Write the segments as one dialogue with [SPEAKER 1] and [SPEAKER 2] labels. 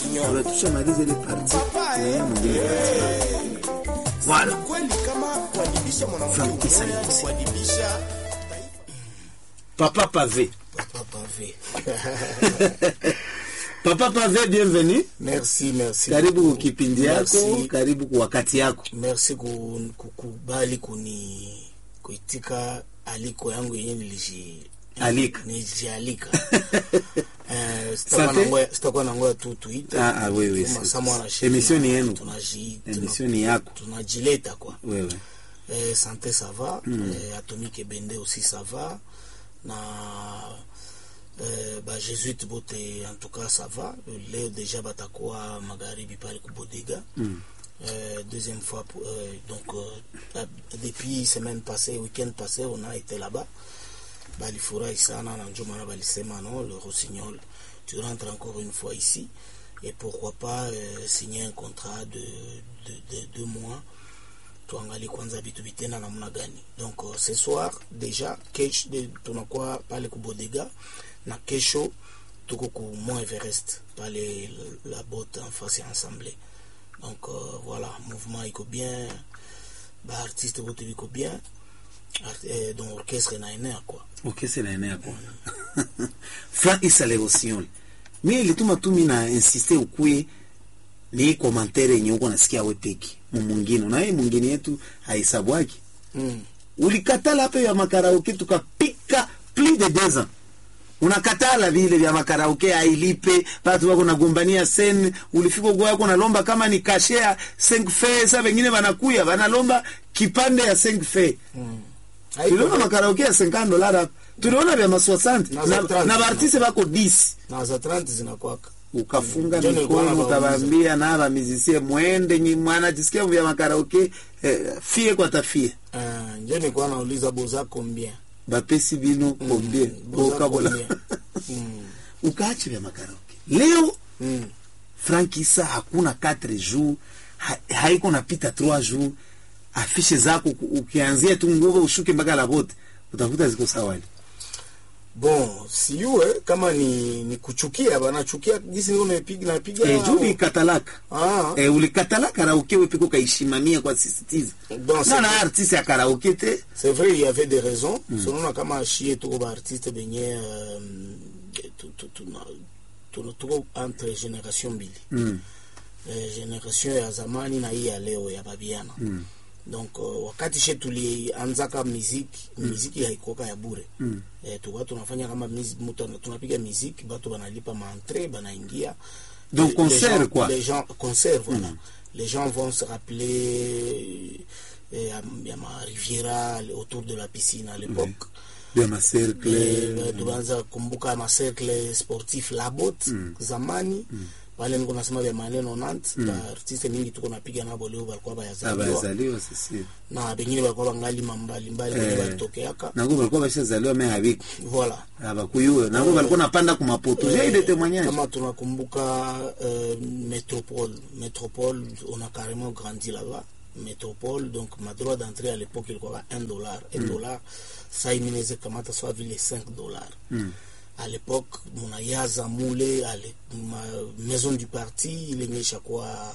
[SPEAKER 1] Rossignol.
[SPEAKER 2] tushamaliza ile parti
[SPEAKER 1] Papa,
[SPEAKER 2] na
[SPEAKER 1] eh,
[SPEAKER 2] yeye mwingine parti.
[SPEAKER 1] eh,
[SPEAKER 2] Voilà.
[SPEAKER 1] kweli kama kuadibisha mwanamke
[SPEAKER 2] Frank
[SPEAKER 1] ni
[SPEAKER 2] Kisangani.
[SPEAKER 1] kuadibisha
[SPEAKER 2] papa pavé
[SPEAKER 1] papa pavé.
[SPEAKER 2] papa pavé bienvenue
[SPEAKER 1] Merci, merci.
[SPEAKER 2] karibu
[SPEAKER 1] beaucoup.
[SPEAKER 2] kipindi yako
[SPEAKER 1] Merci.
[SPEAKER 2] karibu kwa wakati yako
[SPEAKER 1] Merci ku- kukubali kuni kuitika aliko yangu yenye niliji
[SPEAKER 2] Alika.
[SPEAKER 1] nilijialika. Eh, sitakuwa
[SPEAKER 2] Sante.
[SPEAKER 1] na ngoja- sitakuwa na ngoja tu tuite.
[SPEAKER 2] Ah, ah, wewe,
[SPEAKER 1] Tuma
[SPEAKER 2] si-
[SPEAKER 1] sama na shida.
[SPEAKER 2] emission ni yenu.
[SPEAKER 1] Tunaji-
[SPEAKER 2] Emission ni yako.
[SPEAKER 1] tunajileta kwa
[SPEAKER 2] wewe
[SPEAKER 1] Eh, santé ça va eh, atomique bende aussi ça va na eh, ba jésuite bote en tout cas ça va leo déjà batakuwa magharibi pale kubodega
[SPEAKER 2] Mm.
[SPEAKER 1] Euh, deuxième fois pour- euh, donc euh, depuis semaine passée week-end passé on a été là-bas balifurahi sana na njo maana balisema non le rossignol tu rentres encore une fois ici et pourquoi pas euh, signer un contrat de, de, de deux mois tuangalie kwanza vitu vitenda namna gani donc uh, ce soir deja kesho de, tunakuwa pale kubodega na kesho tuko ku mont everest pale la bote en face ya ensemble donc uh, voilà mouvement iko bien baartiste bote biko bien Art, eh, donc orchestre naenea kwa
[SPEAKER 2] okese na enea kwa frank isale rossignol mi ilituma tu mi na insiste ukuye ni komantere yenye uko nasikia we peki mumungine unaye mwingine yetu haisabwaki
[SPEAKER 1] mm.
[SPEAKER 2] ulikatala hapo ya makaraoke tukapika plus de deux ans unakatala vile vya makaraoke ailipe batu wako nagombania sen ulifika kwa yako nalomba kama ni kashe ya 5 fe sa wengine wanakuya wanalomba kipande ya 5 fe
[SPEAKER 1] mm.
[SPEAKER 2] tuliona makaraoke ya 50 dollars hapa tuliona vya ma 60
[SPEAKER 1] Na za
[SPEAKER 2] na,
[SPEAKER 1] 30.
[SPEAKER 2] na baartiste bako 10
[SPEAKER 1] na za 30 zinakwaka
[SPEAKER 2] ukafunga
[SPEAKER 1] Ndio nilikuwa
[SPEAKER 2] mikono
[SPEAKER 1] nabauliza.
[SPEAKER 2] utawaambia na bamizisie mwende nyi mwana jisikia vya makaraoke eh, fie kwa tafie
[SPEAKER 1] uh, njo nikuwa nauliza boza combien
[SPEAKER 2] bapesi bino kombie
[SPEAKER 1] boza
[SPEAKER 2] bokabola
[SPEAKER 1] combien mm.
[SPEAKER 2] ukaache vya makaraoke leo
[SPEAKER 1] mm.
[SPEAKER 2] frank isa hakuna 4 jours ha, haiko napita 3 jours afishe zako ku- ukianzia tu nguvu ushuke mpaka la bote utakuta ziko sawali
[SPEAKER 1] bon siyue kama ni, ni kuchukia banachukia gisi niko napiga napiga
[SPEAKER 2] e, juu ulikatalaka
[SPEAKER 1] ah,
[SPEAKER 2] e, ulikatala karaoke wepiko kaishimamia kwa sisitiza
[SPEAKER 1] Bon, c'est
[SPEAKER 2] na na
[SPEAKER 1] vrai.
[SPEAKER 2] artiste ya karaoke te
[SPEAKER 1] c'est vrai il y avait des raisons mm. sonona kama shie tuko baartiste benye euh, tu- tu- tuna- tuna- tuko entre génération mbili
[SPEAKER 2] mm.
[SPEAKER 1] eh, generation ya zamani na hii ya leo ya babiana
[SPEAKER 2] Mm.
[SPEAKER 1] donc uh, wakati she tulianzaka miziki miziki haikuoka ya bure
[SPEAKER 2] Mm.
[SPEAKER 1] eh, tuka tunafanya kama mizi- mutu ana- tunapiga miziki batu banalipa maentre banaingia
[SPEAKER 2] Donc,
[SPEAKER 1] Les-
[SPEAKER 2] concert,
[SPEAKER 1] les gens,
[SPEAKER 2] quoi.
[SPEAKER 1] les gens concert voilà les gens vont se rappeler eh, ya, ya ma riviera autour de la piscine à l'époque
[SPEAKER 2] vya macercle
[SPEAKER 1] Eh, tunaanza kumbuka macercle sportif labot zamani pale niko nasema vya maneno nant artiste mingi tuko napiga nabo leo balikuwa bayazaliwa
[SPEAKER 2] abazaliwa sisi
[SPEAKER 1] na bengine balikuwa bangali mbalimbali benye
[SPEAKER 2] Eh.
[SPEAKER 1] balitokeaka
[SPEAKER 2] nango balikuwa bashazaliwa me habiko
[SPEAKER 1] voilà
[SPEAKER 2] abakuyuwe nango balikuwa napanda kumapoto j'ai de témoignage
[SPEAKER 1] kama tunakumbuka euh, métropole métropole on a carrément grandi là-bas métropole donc ma droit d'entrée à l'époque ilikuwa 1 dollar 1 dollar saa hii minaweza kamata sawa vile 5 dollar
[SPEAKER 2] Mm.
[SPEAKER 1] à l'époque munayaza mule ale, ma maison du parti ilenye ishakuwa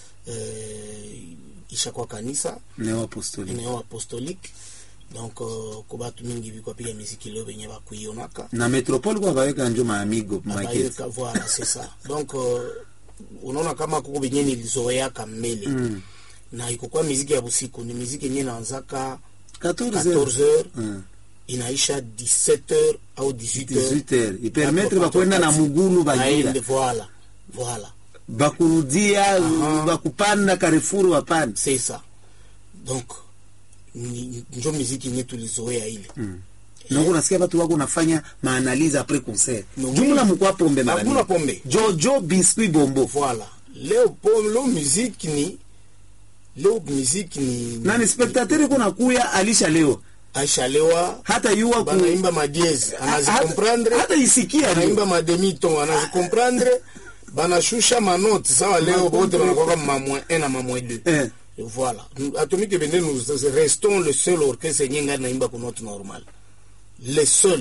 [SPEAKER 1] euh, ishakuwa kanisa
[SPEAKER 2] neo apostolique
[SPEAKER 1] eneo apostolique donc uh, ko batu mingi bikwapiga miziki leo benye bakuionaka
[SPEAKER 2] na metropole kwa baweka njo maamigo market
[SPEAKER 1] Abayeka, voilà c'est ça donc uh, unaona kama kuko benye nilizoeaka mbele
[SPEAKER 2] Mm.
[SPEAKER 1] na ikokuwa miziki ya busiku ni miziki yenye naanzaka
[SPEAKER 2] 14
[SPEAKER 1] 14
[SPEAKER 2] heures
[SPEAKER 1] heures
[SPEAKER 2] Mm.
[SPEAKER 1] inaisha 17 heures au 18 heures
[SPEAKER 2] 18 heures ipermetre
[SPEAKER 1] Hapo
[SPEAKER 2] bakwenda na
[SPEAKER 1] katikati.
[SPEAKER 2] mugulu
[SPEAKER 1] Aende,
[SPEAKER 2] bagira
[SPEAKER 1] voilà voilà
[SPEAKER 2] bakurudia
[SPEAKER 1] Aha.
[SPEAKER 2] bakupanda karefuru wapande
[SPEAKER 1] c'est ça donc ni- njo miziki yenye tulizoea ile
[SPEAKER 2] nango nasikia batu wako nafanya maanalize apres concert
[SPEAKER 1] No,
[SPEAKER 2] jumla
[SPEAKER 1] oui.
[SPEAKER 2] mukwa pombe mara
[SPEAKER 1] Hakuna
[SPEAKER 2] mingi.
[SPEAKER 1] pombe.
[SPEAKER 2] jojo biscuit bombo
[SPEAKER 1] voilà leo po leo muziki ni leo muziki ni
[SPEAKER 2] na ni spectateur iko nakuya alishalewa
[SPEAKER 1] aishalewa
[SPEAKER 2] hata yuwa ku
[SPEAKER 1] banaimba madieze anazikomprendre
[SPEAKER 2] hata isikia
[SPEAKER 1] banaimba mademiton anazikomprendre banashusha manoti sawa leo bote banakwaka mamoi un na mamoi deux
[SPEAKER 2] eh.
[SPEAKER 1] voilà atomike bende nous restons le seul orchestre yenye ngai naimba ku note normale le seul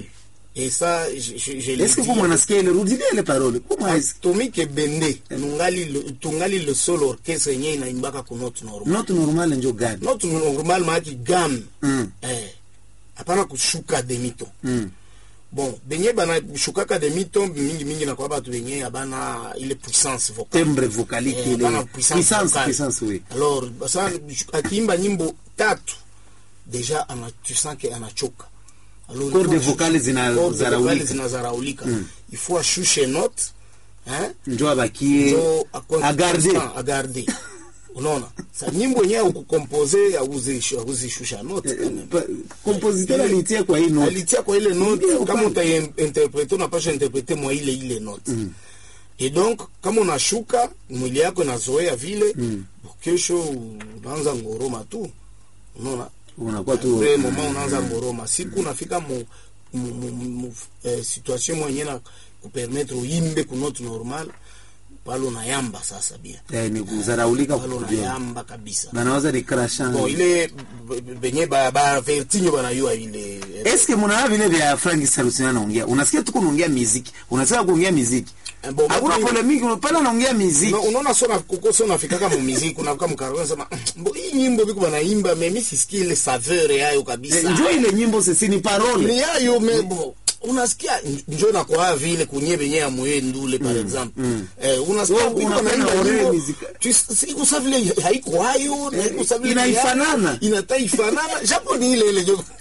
[SPEAKER 1] et ça je, je, je l'ai
[SPEAKER 2] eske
[SPEAKER 1] dit.
[SPEAKER 2] ko mwanasikia ile rudilia ile parole ko mwaisi
[SPEAKER 1] tumike bende nungali le- tungali le seul orchestre yenye inaimbaka ku note normal
[SPEAKER 2] note normal njo gani
[SPEAKER 1] note normal maaki gamme
[SPEAKER 2] Mm.
[SPEAKER 1] eh hapana kushuka demito
[SPEAKER 2] Mm.
[SPEAKER 1] bon benye banashukaka demito mingi mingi nakuwa batu benye abana ile puissance vocale
[SPEAKER 2] tembre vocalique
[SPEAKER 1] Eh,
[SPEAKER 2] ile
[SPEAKER 1] hapana puissance
[SPEAKER 2] puissance
[SPEAKER 1] vocale.
[SPEAKER 2] puissance oui
[SPEAKER 1] alors basa akiimba nyimbo tatu deja ana, tu sens que anachoka Alors,
[SPEAKER 2] Corde
[SPEAKER 1] il faut-
[SPEAKER 2] vocale zina-
[SPEAKER 1] corde
[SPEAKER 2] zaraulika.
[SPEAKER 1] vocale zinazaraulika il faut ashushe note hein
[SPEAKER 2] njo abakie
[SPEAKER 1] njo akwe-
[SPEAKER 2] agarde
[SPEAKER 1] constant, agarde unaona sa nyimbo yenyewe ukukompose auzishusha note quand même.
[SPEAKER 2] Pa- compositeur alitia kwa hii note
[SPEAKER 1] alitia kwa ile note
[SPEAKER 2] Ndio,
[SPEAKER 1] kama
[SPEAKER 2] upande.
[SPEAKER 1] utainterprete unapasha interprete mwa ile ile note et donc kama unashuka mwili yako inazoea vile kesho unaanza ngoroma tu unaona
[SPEAKER 2] unakuwa tu
[SPEAKER 1] Après, moment unaanza ngoroma siku unafika mu, mu, mu, mu eh, situation mwenye na kupermettre uimbe ku note normal pale unayamba sasa bia
[SPEAKER 2] eh, ni kuzaraulika
[SPEAKER 1] pale
[SPEAKER 2] kukudia
[SPEAKER 1] unayamba kabisa
[SPEAKER 2] banawaza ni crashant
[SPEAKER 1] bon ile b- b- benye ba, ba vertinyo banayua ile eh,
[SPEAKER 2] eske munawa vile vya Frank Salusi anaongea unasikia tuko unaongea muziki unasikia kuongea muziki
[SPEAKER 1] eh, bon,
[SPEAKER 2] hakuna
[SPEAKER 1] mimi-
[SPEAKER 2] polemiki pale unaongea muziki
[SPEAKER 1] Una- unaona sona kuko sona fikaka mu muziki unafika mkaroni sema mbo hii nyimbo biko banaimba mais mimi sisikii ile saveur yayo kabisa
[SPEAKER 2] Eh, njo ile nyimbo sisi ni
[SPEAKER 1] ni
[SPEAKER 2] parole
[SPEAKER 1] yayo mebo unasikia njo nakwaa vile kunye benye ya moye ndule par exemple eh, unasikia
[SPEAKER 2] Wewe
[SPEAKER 1] biko
[SPEAKER 2] unapenda
[SPEAKER 1] banaimba
[SPEAKER 2] ore
[SPEAKER 1] nyimbo
[SPEAKER 2] muzika.
[SPEAKER 1] tu- siku sa vile haiko hayo na haiko sa vile
[SPEAKER 2] inaifanana.
[SPEAKER 1] inataifanana japo ni ile ile jo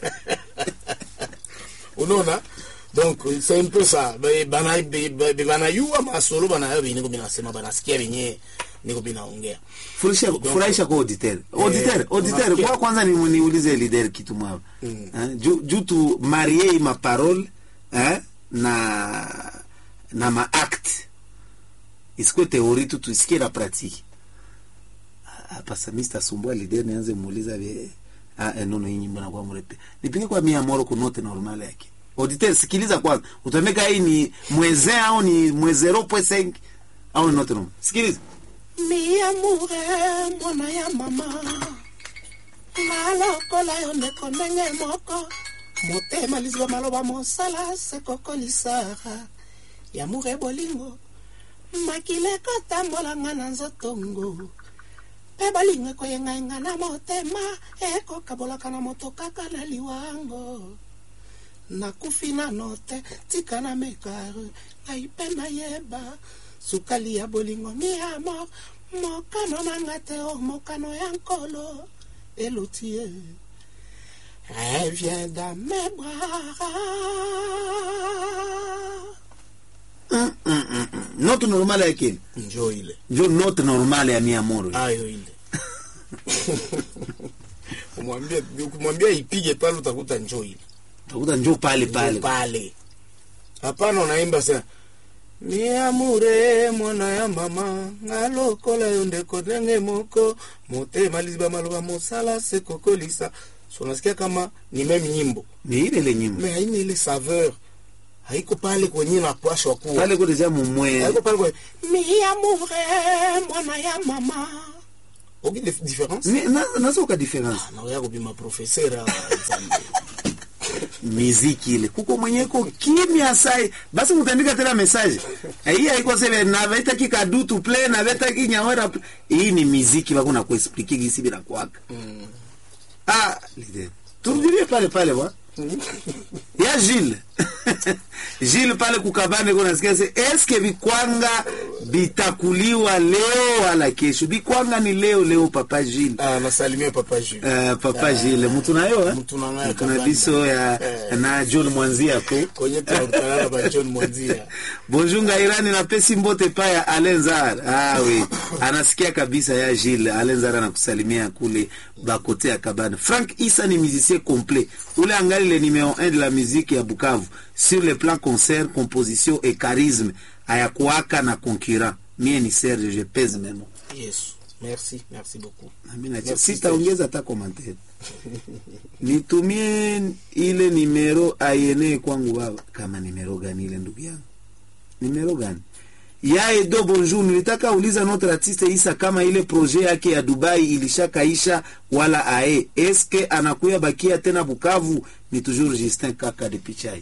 [SPEAKER 1] unaona donc c'est un peu ça Be- bana be- be- banayua masolo banayo benye niko binasema banasikia benye niko binaongea
[SPEAKER 2] Furisha, furahisha kwa auditeur auditeur auditeur
[SPEAKER 1] unasikia.
[SPEAKER 2] kwa kwanza ni niulize leader kitu mwao eh, juu juu tu marie ma parole eh, na na ma acte isikuwe teori tu tuisikie na pratique hapa sasa mimi sitasumbua leader nianze muuliza vile ah eh, nono hii nyimbo nakuwa mrepe nipige kwa mia moro ku note normal yake auditeur sikiliza kwanza utameka hii ni mweze au ni mweze 0.5 au ni note normal sikiliza
[SPEAKER 3] mi amoure mwana ya mama nalokola yo ndeko ndenge moko motema liziba maloba mosala sekokolisaka yamoure bolingo makili ekotambolanga na nzotongo mpe bolingo ekoyengayenga na motema ekokabolaka na moto kaka na liwango nakufi nano te tika na mekare ngai mpe nayeba sukali ya bolingo mi amor mokano nanga te o mokano ya nkolo eloti ye revient dans mes bras
[SPEAKER 2] note normal yake
[SPEAKER 1] njo ile
[SPEAKER 2] njo note normal ya mia moro
[SPEAKER 1] ayo ile kumwambia kumwambia ipige pale utakuta njo ile
[SPEAKER 2] utakuta njo pale pale
[SPEAKER 1] pale hapana unaimba sana miamure mwana ya mama ngalokola yo ndeko ndenge moko motema liziba maloba mosala sekokolisa so nasikia kama ni meme nyimbo
[SPEAKER 2] ni ile ile nyimbo
[SPEAKER 1] me haina ile saveur haiko pale kwenye napashwa kuwa
[SPEAKER 2] pale ko deja mumwe
[SPEAKER 1] haiko pale kwenye
[SPEAKER 3] mi amoure mwana ya mama
[SPEAKER 1] oki dif- difference
[SPEAKER 2] Ni- na- nazoka difference
[SPEAKER 1] naoya kubima professeur example
[SPEAKER 2] miziki ile kuko mwenyeko kimya sai basi mutandika tena message Eh, hii haiko sele na veta kikadutu play na veta kinyawera play. hii ni miziki bako na kuexplique gisi bila kwaka ah lide turudilie pale pale bwa ya Gilles Gilles pale kukabane kuna sikia se eske bikwanga bitakuliwa leo wala kesho bikwanga ni leo leo papa Gilles
[SPEAKER 1] ah nasalimia papa Jules
[SPEAKER 2] Uh, papa Gilles mutu nayo eh?
[SPEAKER 1] Mutu na ngayo
[SPEAKER 2] Mutu na
[SPEAKER 1] kabanda.
[SPEAKER 2] biso ya
[SPEAKER 1] Eh.
[SPEAKER 2] na John Mwanzia ko
[SPEAKER 1] kwenye tunakutanana ba John Mwanzia
[SPEAKER 2] bonjour ngairani na pesi mbote pa ya Alenzar ah oui anasikia kabisa ya Gilles Alenzar anakusalimia kule bakote ya Kabana Frank Issa ni musicien complet ule angali le numéro 1 de la musique ya Bukavu sur le plan concert composition et charisme ayakuaka na concurrent mie ni Serge je pèse mes mots
[SPEAKER 1] yes merci merci beaucoup
[SPEAKER 2] Amina,
[SPEAKER 1] Merci,
[SPEAKER 2] sitaongeza hata commentaire nitumie ile nimero ayene kwangu baba kama nimero gani ile ndugu yangu nimero gani ya edo bonjour nilitaka uliza notre artiste isa kama ile projet yake ya dubai ilishakaisha wala ae eske anakuya bakia tena bukavu ni toujours justin kaka de pichai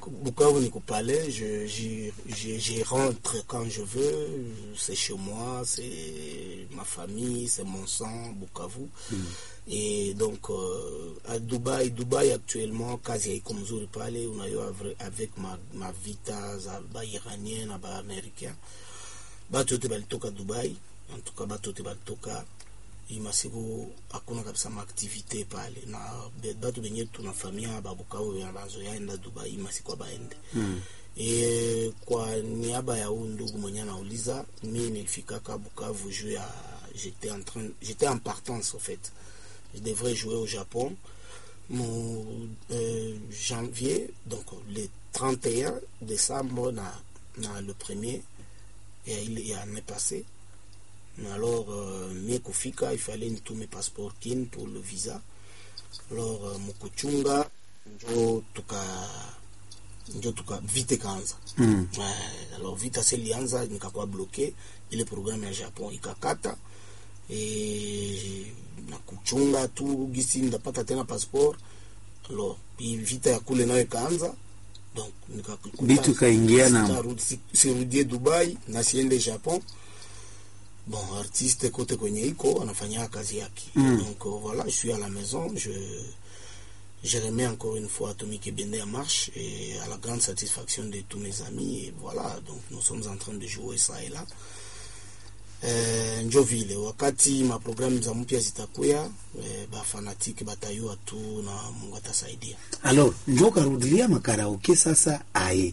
[SPEAKER 1] Bukavu ni kupale, je, j'y- j'y j'y rentre quand je veux, c'est chez moi, c'est ma famille, c'est mon sang, Bukavu. Et donc euh, à Dubaï, Dubaï actuellement, kazi haiko mzuri pale, unajua avre- avec ma, ma vita za ba iranien na ba américain, batu yote balitoka Dubai, en tout cas batu yote balitoka hii masiku hakuna kabisa maaktivite pale na be- batu benye tunafamia babukavu bena bazoyaenda Dubai hii masiku abaende mm. E, kwa niaba ya huu ndugu mwenye anauliza, mi nilifikaka Bukavu juu ya j'étais en train j'étais en partance en fait je devrais jouer au Japon mon euh, janvier donc le 31 décembre na, na le premier ya ile ya année passée mais alors euh, mie kufika il fallait nitume passeport kin pour le visa alors euh, mukuchunga njo tuka njo tuka vite kaanza
[SPEAKER 2] Mm.
[SPEAKER 1] Eh, alors vita se lianza nikakuwa bloke ile programu ya Japon ikakata e, na kuchunga tu gisi ndapata tena passeport alors hii vita ya kule nayo ikaanza donc nikakuta-
[SPEAKER 2] Vitu ikaingia na-
[SPEAKER 1] sitarudi- si- sirudie Dubai na siende Japon bon artiste kote kwenye iko anafanya kazi yake
[SPEAKER 2] Mm.
[SPEAKER 1] donc euh, voilà je suis à la maison je je remets encore une fois Atomic Ebende en marche et à la grande satisfaction de tous mes amis et voilà donc nous sommes en train de jouer ça et là Eh, njo vile wakati maprogramu za mpya zitakuya eh, bafanatike batayua tu na Mungu atasaidia
[SPEAKER 2] alors njo karudilia makaraoke sasa aye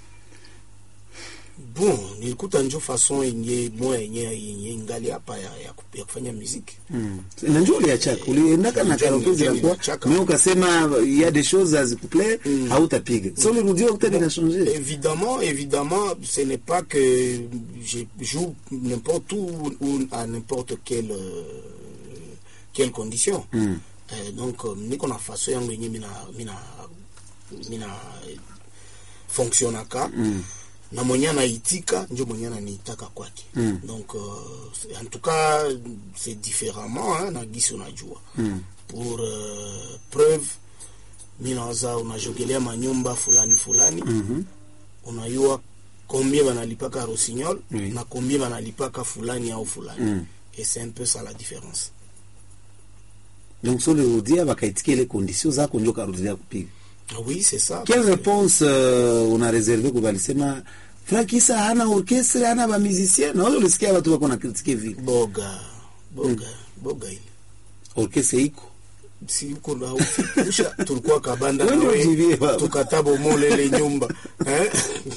[SPEAKER 1] bon nilikuta njo fason yenye moya yenye yenye ingali hapa ya, ya, ku- ya kufanya muziki
[SPEAKER 2] Mm. na njo uliachaka uliendaka na
[SPEAKER 1] Njo
[SPEAKER 2] karaoke
[SPEAKER 1] nili-
[SPEAKER 2] zinakuwa
[SPEAKER 1] niliachaka.
[SPEAKER 2] me ukasema ya des choses azikuple
[SPEAKER 1] Mm.
[SPEAKER 2] hautapiga so ulirudia ukutani na changer
[SPEAKER 1] Évidemment, évidemment, ce n'est pas que je joue n'importe où ou à n'importe quelle euh, quelle condition.
[SPEAKER 2] Mm.
[SPEAKER 1] Eh, donc euh, niko na faso yangu yenye mina mina mina eh, fonctionnaka
[SPEAKER 2] Mm.
[SPEAKER 1] na mwenye anaitika njo mwenye ananiitaka kwake
[SPEAKER 2] Mm.
[SPEAKER 1] donc euh, en tout cas c'est différemment hein, na gisi unajua
[SPEAKER 2] Mm.
[SPEAKER 1] pour euh, preuve mi nawaza unajogelea manyumba fulani fulani
[SPEAKER 2] Mhm.
[SPEAKER 1] unayua combien banalipaka Rossignol
[SPEAKER 2] Oui.
[SPEAKER 1] na combien banalipaka fulani au fulani
[SPEAKER 2] Mm.
[SPEAKER 1] et c'est un peu ça la différence
[SPEAKER 2] donc so ulirudia bakaitikia ile condition zako njo karudilia kupiga
[SPEAKER 1] Ah oui c'est ça
[SPEAKER 2] quelle
[SPEAKER 1] parce que-
[SPEAKER 2] réponse uh, una reserve kwa balisema Frakisa hana orchestre hana ba musicien na wale ulisikia watu wako na kritike vile
[SPEAKER 1] boga boga boga ile
[SPEAKER 2] orchestre iko
[SPEAKER 1] si uko na ufikisha tulikuwa kabanda
[SPEAKER 2] Wewe ndio
[SPEAKER 1] nawe
[SPEAKER 2] ujivie baba.
[SPEAKER 1] tukatabo mole ile nyumba eh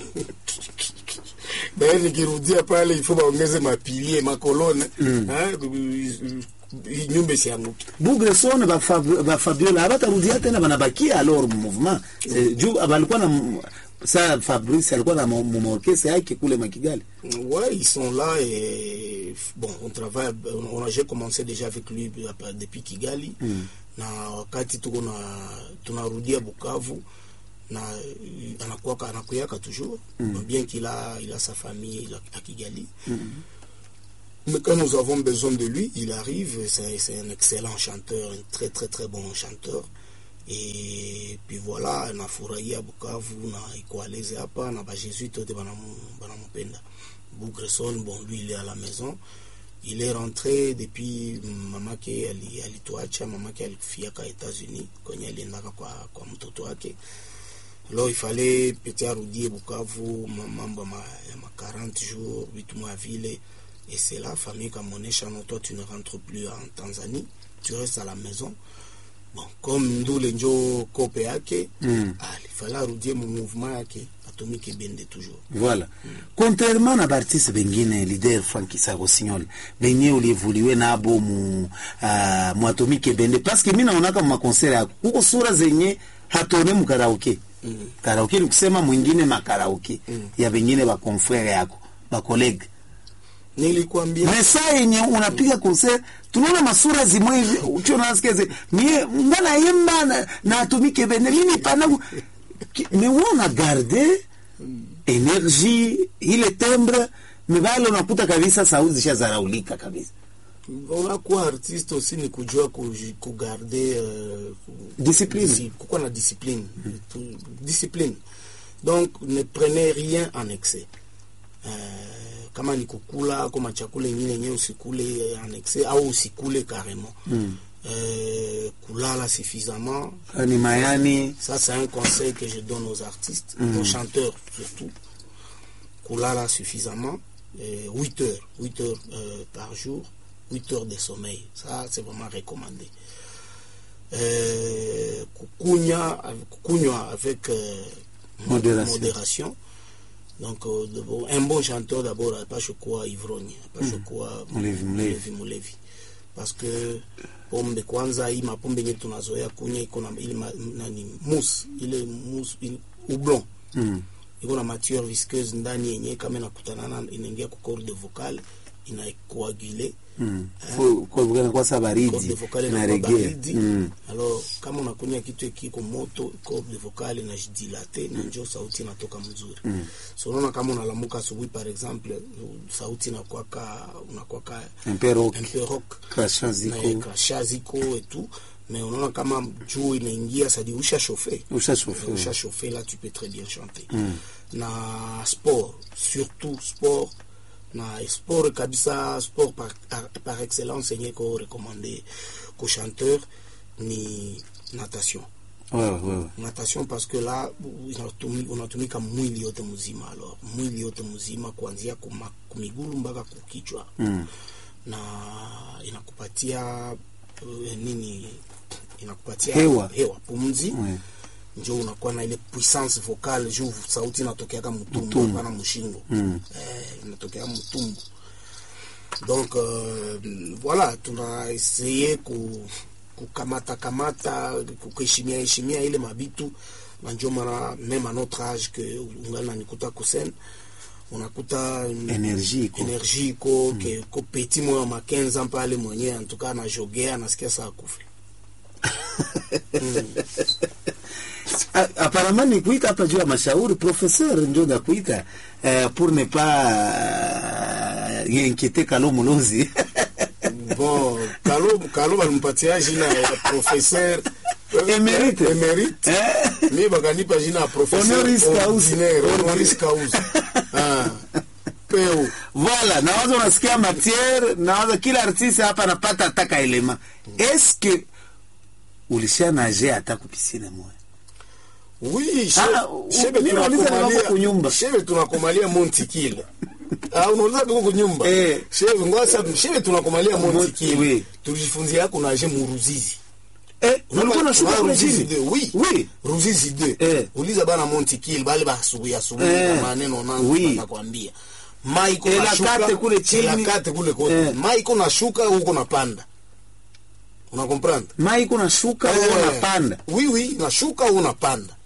[SPEAKER 1] Bae nikirudia pale ifo baongeze mapilie makolone eh hii nyumba isianguke
[SPEAKER 2] Bugreson ba Fab- ba Fabiola habatarudia tena banabakia alors mu mouvement Eh, juu balikuwa na m- sa Fabrice alikuwa na mu- mu orchestre yake kule Makigali
[SPEAKER 1] Ouais, ils sont là et bon, on travaille. On, on- j'ai commencé déjà avec lui euh, depuis Kigali na wakati tuko na tunarudia Bukavu na euh, anakuwaka anakuyaka toujours bien qu'il a il a sa famille il a- à Kigali. Mais quand nous avons besoin de lui, il arrive. C'est c'est un excellent chanteur, un très très très bon chanteur. Et puis voilà, nafurahia Bukavu na iko à l'aise hapa na bajesuite wote banamu- banamupenda. Bougresson, bon lui il est à la maison. Il est rentré depuis mamake ali- alituacha, mamake alifiaka États-Unis kwenye aliendaka kwa, kwa mtoto wake. Alors il fallait peut-être arudie Bukavu ma- mambo ya ma, ya ma 40 jours, vitu mwa vile. Et c'est là, famille kamonesha non, toi tu ne rentres plus en Tanzanie, tu restes à la maison. Bon, comme ndule njo kope yake,
[SPEAKER 2] Mm.
[SPEAKER 1] ah, il fallait arudie mu mouvement yake, Atomic Ebende toujours.
[SPEAKER 2] voilà contrairement na baartiste bengine leader Frankisa Rossignol benye ulievuliwe nabo mu uh, mu Atomic Ebende parce que mimi naonaka mu makonsert yako huko sura zenye hatone mu karaoke
[SPEAKER 1] Mm.
[SPEAKER 2] karaoke ni kusema mwingine makaraoke
[SPEAKER 1] Mm.
[SPEAKER 2] ya bengine ba confrère yako ba collègue
[SPEAKER 1] Nilikwambia
[SPEAKER 2] mais saa yenye unapiga concert tunaona masura zimwe hivi ucho nasikize mie ngana yemba na, na Atomic Ebende mimi pana Ki- mais wewe una garde energie ile timbre mais bale unakuta kabisa sauti zishazaraulika kabisa
[SPEAKER 1] unakuwa artiste aussi ni kujua kuji- kugarde uh,
[SPEAKER 2] Discipline.
[SPEAKER 1] kukuwa na discipline Tu- discipline donc ne prenez rien en excès eh, kama ni kukula kama chakula ingine yenyewe usikule en excès au usikule carrément
[SPEAKER 2] Mm.
[SPEAKER 1] eh, kulala suffisamment
[SPEAKER 2] Ah, ni mayani
[SPEAKER 1] ça c'est un conseil que je donne aux artistes aux chanteurs surtout kulala suffisamment eh, 8 heures 8 heures euh, par jour 8 heures de sommeil ça c'est vraiment recommandé eh, kukunya kukunywa avec euh,
[SPEAKER 2] Modération.
[SPEAKER 1] modération. Donc, euh, d'abord, un bon chanteur, d'abord, apashe kuwa ivrogne, apashe kuwa
[SPEAKER 2] Mlevi, mlevi.
[SPEAKER 1] mlevi, mlevi. Parce que pombe kwanza, hii mapombe yenye tunazoea kunywa iko na ile ma- nani mus ile mus ile ublon
[SPEAKER 2] mm.
[SPEAKER 1] iko na matière visqueuse ndani yenye kama inakutanana inaingia kwa corde vocale inacoagule
[SPEAKER 2] Mm. Kwa- kwa- kwa- kwa sa
[SPEAKER 1] corde
[SPEAKER 2] baridi
[SPEAKER 1] vocale
[SPEAKER 2] na
[SPEAKER 1] inakuwa
[SPEAKER 2] reggae
[SPEAKER 1] baridi
[SPEAKER 2] mm.
[SPEAKER 1] alors kama unakunya kitu kiko moto corde vocale inajidilate na njo sauti inatoka mzuri
[SPEAKER 2] Mm.
[SPEAKER 1] so unaona kama unalamuka asubuhi par exemple sauti inakwaka unakwaka
[SPEAKER 2] un peu rock
[SPEAKER 1] un peu rock
[SPEAKER 2] Crashant ziko.
[SPEAKER 1] Na crashant ziko et tout mais unaona kama juu inaingia sadi usha chauffe
[SPEAKER 2] usha chauffe
[SPEAKER 1] usha chauffe là tu peux très bien chanter na sport surtout sport na sport kabisa sport par, par excellence yenye ko recommandé ko chanteur ni natation
[SPEAKER 2] wewe wewe
[SPEAKER 1] natation parce que là unatumi- unatumika mwili yote mzima alors mwili yote mzima kuanzia kuma- kumigulu mpaka kukichwa
[SPEAKER 2] mm.
[SPEAKER 1] na inakupatia uh, nini inakupatia
[SPEAKER 2] Hewa.
[SPEAKER 1] hewa pumzi
[SPEAKER 2] Ouais.
[SPEAKER 1] njo unakuwa na ile puissance vocale juu sauti inatokeaka mtumbu
[SPEAKER 2] Mtumbu.
[SPEAKER 1] hapana mshingo
[SPEAKER 2] Mm.
[SPEAKER 1] eh, inatokea mtumbu donc euh, voilà tunaeseye ku kukamata kamata kuheshimia heshimia ile mabitu na njo mara meme à notre âge que ungali nanikuta kusene unakuta
[SPEAKER 2] Energie iko.
[SPEAKER 1] energie iko ke ko petit moyo wa makenza pale mwenyewe antuka anajogea anasikia saa kufa
[SPEAKER 2] A- apparemment ni kuita hapa juu ya mashauri professeur ndio ndakuita eh, pour ne pas uh, inquiéter Kalo Mulozi
[SPEAKER 1] bon kalo kalo balimpatia jina ya professeur
[SPEAKER 2] Emerite.
[SPEAKER 1] emerite
[SPEAKER 2] eh?
[SPEAKER 1] mi bakanipa jina ya professeur
[SPEAKER 2] Honoris causa.
[SPEAKER 1] ordinaire, honoris causa ah peu
[SPEAKER 2] Voilà, nawaza unasikia matière, nawaza kila artiste hapa anapata ataka elema. Est-ce que ulisha nage hata kupisine moya?
[SPEAKER 1] oui
[SPEAKER 2] Ah,
[SPEAKER 1] shebe
[SPEAKER 2] mimi nauliza kama uko kunyumba.
[SPEAKER 1] shebe tunakomalia montikile ah unauliza kama kunyumba
[SPEAKER 2] Eh.
[SPEAKER 1] shebe ngwasa shebe tunakomalia
[SPEAKER 2] Mon-
[SPEAKER 1] montikile
[SPEAKER 2] oui.
[SPEAKER 1] tulijifunzia yako naje muruzizi
[SPEAKER 2] Eh, ulikuwa unashuka
[SPEAKER 1] Unaona
[SPEAKER 2] kule
[SPEAKER 1] Ruzizi
[SPEAKER 2] chini?
[SPEAKER 1] de, oui.
[SPEAKER 2] Oui.
[SPEAKER 1] Ruzizi de.
[SPEAKER 2] Eh.
[SPEAKER 1] Uliza bana Monte Kill bale ba asubuhi asubuhi
[SPEAKER 2] Eh.
[SPEAKER 1] na maneno nangu
[SPEAKER 2] Oui.
[SPEAKER 1] nakwambia. Mai iko
[SPEAKER 2] Eh,
[SPEAKER 1] nashuka
[SPEAKER 2] lakate kule chini.
[SPEAKER 1] lakate kule kote.
[SPEAKER 2] Eh.
[SPEAKER 1] Mai iko nashuka huko napanda. Una comprendre?
[SPEAKER 2] Mai kuna shuka
[SPEAKER 1] Eh.
[SPEAKER 2] wewe unapanda.
[SPEAKER 1] Oui oui, nashuka au unapanda.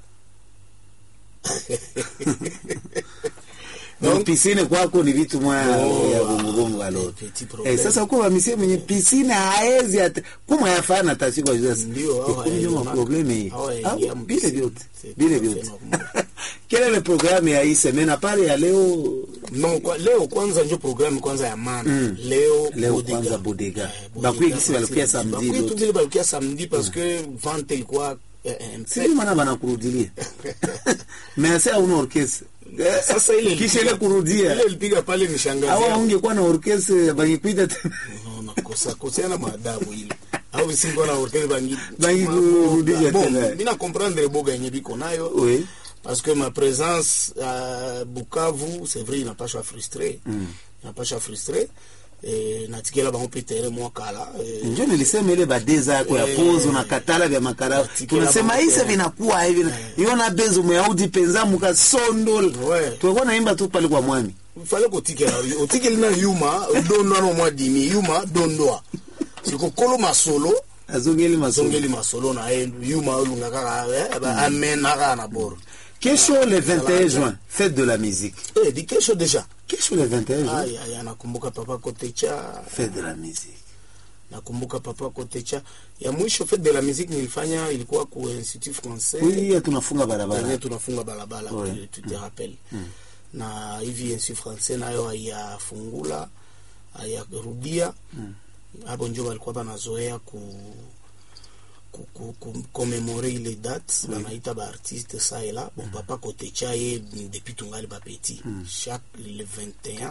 [SPEAKER 2] Donc pisine kwako ni vitu mwa
[SPEAKER 1] Oh,
[SPEAKER 2] ya gongo alo.
[SPEAKER 1] petit problème.
[SPEAKER 2] Eh, sasa kwa misie mwenye pisine haezi hata kuma yafana tasi kwa sasa.
[SPEAKER 1] Ndio,
[SPEAKER 2] Eh,
[SPEAKER 1] hawa
[SPEAKER 2] kumbe ndio
[SPEAKER 1] hayaingia
[SPEAKER 2] problème hii.
[SPEAKER 1] hawa
[SPEAKER 2] Ah,
[SPEAKER 1] hayaingia
[SPEAKER 2] Bile
[SPEAKER 1] mpisine.
[SPEAKER 2] vyote.
[SPEAKER 1] C'est
[SPEAKER 2] Bile
[SPEAKER 1] tout à fait
[SPEAKER 2] vyote.
[SPEAKER 1] normal.
[SPEAKER 2] Quelle est le programme ya hii semaine apart ya leo
[SPEAKER 1] Non, kwa, leo kwanza ndio programu kwanza ya maana. Leo
[SPEAKER 2] Leo
[SPEAKER 1] Bodega.
[SPEAKER 2] kwanza Bodega.
[SPEAKER 1] Eh,
[SPEAKER 2] Bakuye kisi balukia
[SPEAKER 1] parce-
[SPEAKER 2] samedi
[SPEAKER 1] Bakuye
[SPEAKER 2] l'autre.
[SPEAKER 1] tu vile balukia samedi parce que vente ilikuwa eh, eh,
[SPEAKER 2] sijui maana banakurudilia mease hauna orkestre
[SPEAKER 1] Sasa ile
[SPEAKER 2] kisha ile
[SPEAKER 1] ilipiga-
[SPEAKER 2] kurudia
[SPEAKER 1] ile ilipiga pale ni shangazi
[SPEAKER 2] awa
[SPEAKER 1] yangu.
[SPEAKER 2] ungekuwa na orkestre bangikuita tena
[SPEAKER 1] No, nakosa koseana maadabu ile au singo na orkestre bangi
[SPEAKER 2] Bangi kurudisha
[SPEAKER 1] bon
[SPEAKER 2] tena.
[SPEAKER 1] mina comprendre boga yenye biko nayo
[SPEAKER 2] Oui.
[SPEAKER 1] parce que ma présence à Bukavu c'est vrai inapasha frustrer inapasha frustrer eh natikela bango pe terrain mwa kala eh,
[SPEAKER 2] njo nilisema ile badeza yako ya
[SPEAKER 1] Eh,
[SPEAKER 2] pozo na katala vya makarao
[SPEAKER 1] Batikela
[SPEAKER 2] tunasema
[SPEAKER 1] bango
[SPEAKER 2] isa
[SPEAKER 1] tena.
[SPEAKER 2] vinakuwa hivi iona bezo muyaudi penza mukasondola
[SPEAKER 1] Ouais.
[SPEAKER 2] tulikuwa naimba tu pale kwa mwami
[SPEAKER 1] fale kotikela otikeli na yuma odondwa no mwa dimi yuma dondwa sikokolo masolo
[SPEAKER 2] azongeli masongo
[SPEAKER 1] azongeli masolo na ye yuma olunga kaka eh, ba- amena kaka na boro
[SPEAKER 2] kesho le 21 juin fête de la musique
[SPEAKER 1] eh, di kesho deja
[SPEAKER 2] kesho le 21 juin
[SPEAKER 1] Aya, aya, nakumbuka papa kotecha
[SPEAKER 2] fête de la musique
[SPEAKER 1] nakumbuka papa kotecha ya mwisho fete de la musique nilifanya ilikuwa ku institut français
[SPEAKER 2] oui tunafunga
[SPEAKER 1] yenye
[SPEAKER 2] barabara
[SPEAKER 1] tunafunga barabara
[SPEAKER 2] Ouais.
[SPEAKER 1] tu- tu te rappelles na hivi institut français nayo haiyafungula hayarudia hapo njo walikuwa banazoea ku ku- ku- ku- commémorer ile date banaita baartiste sa et là bon papa kotecha ye depuis tungali bapeti chaque le 21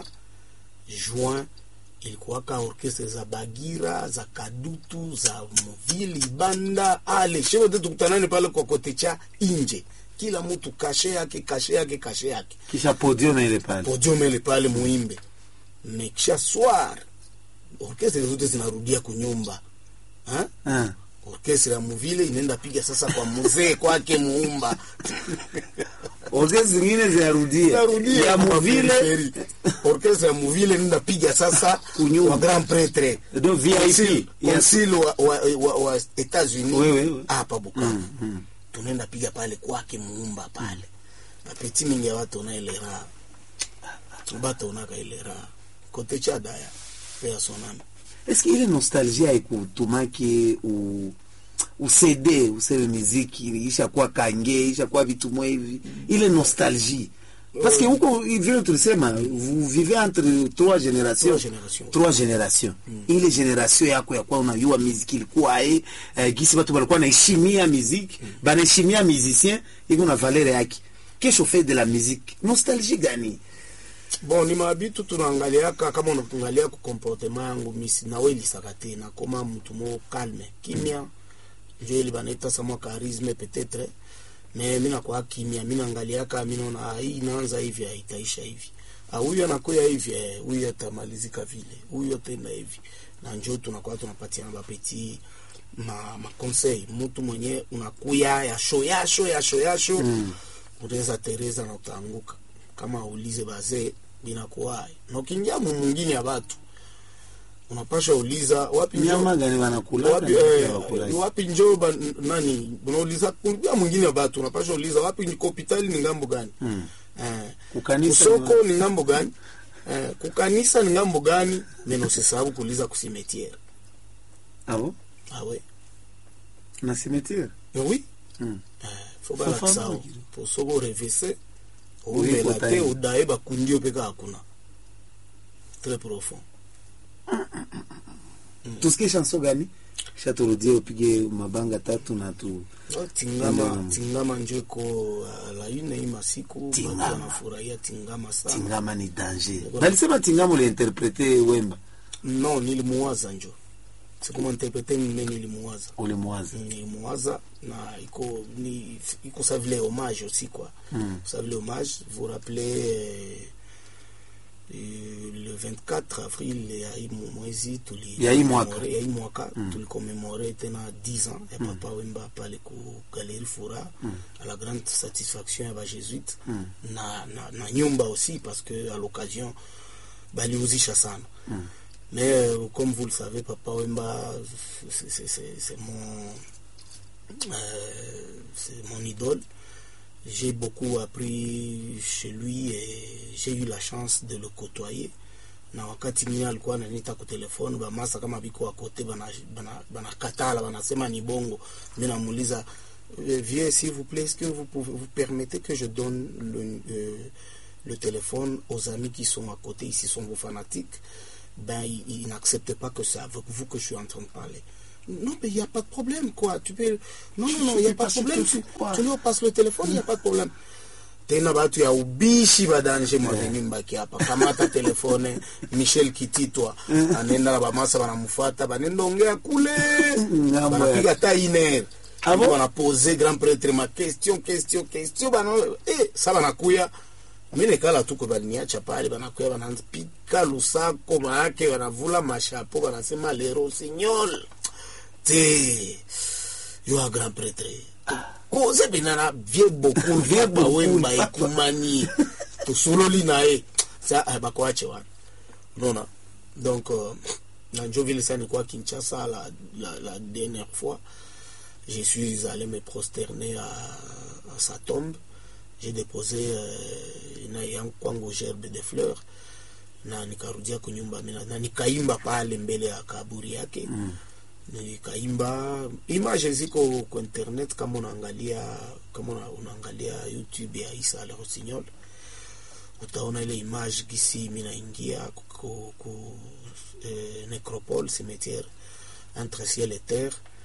[SPEAKER 1] juin ilikuwaka orchestre za bagira za kadutu za muvili banda ale shewote tukutanane pale kwa kotecha inje kila mtu kashe yake kashe yake kashe yake
[SPEAKER 2] kisha podium ile pale
[SPEAKER 1] podium ile pale muimbe mekisha swar orkestre zote zinarudia kunyumba ha?
[SPEAKER 2] Ah.
[SPEAKER 1] orkestre ya muvile inaenda piga sasa kwa muzee kwake muumba
[SPEAKER 2] orkestra zingine zinarudia
[SPEAKER 1] Inarudia
[SPEAKER 2] ya
[SPEAKER 1] kwa
[SPEAKER 2] muvile
[SPEAKER 1] periferi. orkestre ya muvile inaenda piga sasa
[SPEAKER 2] Kunyumba.
[SPEAKER 1] kwa grand pretre
[SPEAKER 2] do VIP ya
[SPEAKER 1] consul wa, wa, wa, wa Etats-Unis
[SPEAKER 2] Oui, oui, oui.
[SPEAKER 1] hapa Bukavu tunaenda piga pale kwake muumba pale bapeti mingi ya watu ona ile raha bato onaka ile raha kote cha daya pe ya sonami
[SPEAKER 2] eske ile nostalgie haikutumaki u usede useme miziki ishakuwa kange ishakuwa vitu mwa hivi ile nostalgie parce que huko vile tulisema vous vivez entre trois générations
[SPEAKER 1] Trois générations.
[SPEAKER 2] trois générations ile generation yako yakuwa unajua miziki ilikuwa e eh, gisi watu walikuwa naheshimia miziki banaheshimia musicien iko na valeur yake kesho fait de la musique nostalgie gani
[SPEAKER 1] bon ni mabitu tunaangaliaka kama unaangalia ku comportement yangu misi nawelisaka te nakoma mtu mo calme kimia njo ili banaita samwa charisme peut-être me mi nakuwa kimia mi naangaliaka mi naona ah, hii inaanza hivi ah, itaisha hivi Ah, huyu anakuya hivi eh, huyu atamalizika vile huyu atenda hivi na njo tunakuwa tunapatiana bapeti ma, ma conseil mtu mwenye unakuya yasho yasho yasho yasho mm. unaweza tereza na utaanguka kama ulize bazee binakuwaye na ukiingia mu mwingine ya batu unapasha uliza wapi njo-
[SPEAKER 2] nyama gani wanakula
[SPEAKER 1] wapi, eh, wapi njo ba, nani unauliza kuingia mwingine ya batu unapasha uliza wapi ni hospitali ni ngambo gani
[SPEAKER 2] Mm.
[SPEAKER 1] eh,
[SPEAKER 2] Kukanisa
[SPEAKER 1] kusoko
[SPEAKER 2] ni
[SPEAKER 1] ni ngambo gani eh, kukanisa ni ngambo gani mena usisahau kuuliza kusimetiere
[SPEAKER 2] abo
[SPEAKER 1] awe
[SPEAKER 2] na cimetière
[SPEAKER 1] Eh oui
[SPEAKER 2] Mm.
[SPEAKER 1] eh, fo
[SPEAKER 2] Faut
[SPEAKER 1] balakisao
[SPEAKER 2] savoir.
[SPEAKER 1] po soko orevese
[SPEAKER 2] Oyebi
[SPEAKER 1] omela te
[SPEAKER 2] kotaye.
[SPEAKER 1] odaye bakundi yo mpe kaka kuna très profond
[SPEAKER 2] tusikie chanson gani kisha turudie upige mabanga tatu na tu
[SPEAKER 1] Oh, tingama
[SPEAKER 2] Mm.
[SPEAKER 1] tingama njo iko uh, la une hii masiku batu
[SPEAKER 2] Tingama.
[SPEAKER 1] wanafurahia tingama sana
[SPEAKER 2] tingama ni danger balisema tingama uliinterprete wemba
[SPEAKER 1] no nilimuwaza njo sikuma interprete mime nilimuwaza
[SPEAKER 2] ulimwaza
[SPEAKER 1] nilimuwaza na iko ni iko sa vile hommage aussi quoi
[SPEAKER 2] Mm.
[SPEAKER 1] sa vile hommage vous rappelez euh, euh, le 24 avril ya hii mu- mwezi tuli
[SPEAKER 2] Ya hii mwaka.
[SPEAKER 1] commemore- ya hii mwaka tulikomemore tena 10 ans ya papa wemba pale ku galerie fura à la grande satisfaction ya bajesuite na, na, na nyumba aussi parce que à l'occasion baliuzisha sana mais euh, comme vous le savez papa wemba c'est- c'est c'est- c'est mon euh, c'est mon idole j'ai beaucoup appris chez lui et j'ai eu la chance de le côtoyer na wakati mimi alikuwa ananiita ku telefone bamasa kama biko wakote banakatala bana, bana katala, banasema ni bongo mi namuuliza "Euh, vieux s'il vous plaît est-ce que vous pouvez vous permettez que je donne le, euh, le téléphone aux amis qui sont à côté ici sont vos fanatiques ben ils, ils n'acceptent pas que c'est avec vous que je suis en train de parler non mais il n'y a pas de problème quoi tu peux non non non il n'y a pas de problème tu, tu leur passes le téléphone il n'y a pas de problème tena batu ya ubishi badanje mwaveni mbaki hapa kamata telefone michel kititwa anenda na bamasa banamufata banenda ongea kule
[SPEAKER 2] Ngambo ya-
[SPEAKER 1] banapiga ta iner
[SPEAKER 2] Ah bon?
[SPEAKER 1] banapose grand prêtre ma question question question bana eh, sa banakuya mi nekala tuko baliniacha pale banakuya banapika lusako maake banavula mashapo banasema lero signol te yo a grand prêtre koze pena na vie beaucoup vie bawemba ekumani tosololi na ye sa ah, bakoache wana unaona donc euh, na njo vile sa nikuwa kinshasa la, la, la dernière fois je suis allé me prosterner à, à sa tombe j'ai déposé euh, na yangu kwangu gerbe de fleurs na nikarudia kunyumba mina- na nikaimba pale mbele ya kaburi yake mm. nikaimba image ziko kwa internet kama unaangalia kama una- unaangalia youtube ya isa le rossignol utaona ile image gisi mi naingia ku, ku, ku eh, necropole cimetière entre ciel et terre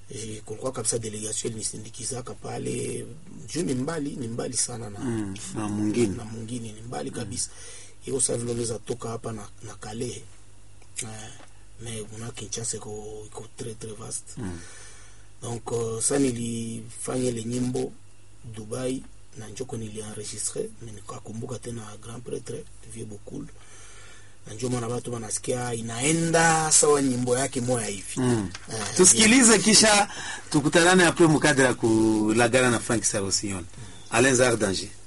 [SPEAKER 1] Eh, kulikuwa kabisa delegation ilinisindikizaka pale juu ni mbali ni mbali sana na,
[SPEAKER 2] Mm, na mwingine.
[SPEAKER 1] na mwingine ni mbali kabisa iko sa vile unaweza toka hapa na, na kale eh, me una Kinshasa iko iko très très vaste
[SPEAKER 2] Mm.
[SPEAKER 1] donc uh, sa nilifanya ile nyimbo Dubai na njoko nilienregistre me nikakumbuka tena grand pretre Vieux Bokul na njo maana watu wanasikia inaenda sawa nyimbo yake moya hivi
[SPEAKER 2] Mm.
[SPEAKER 1] Eh,
[SPEAKER 2] tusikilize kisha tukutanane apres mukadre ya kulagana na frank sarosione alain zar danger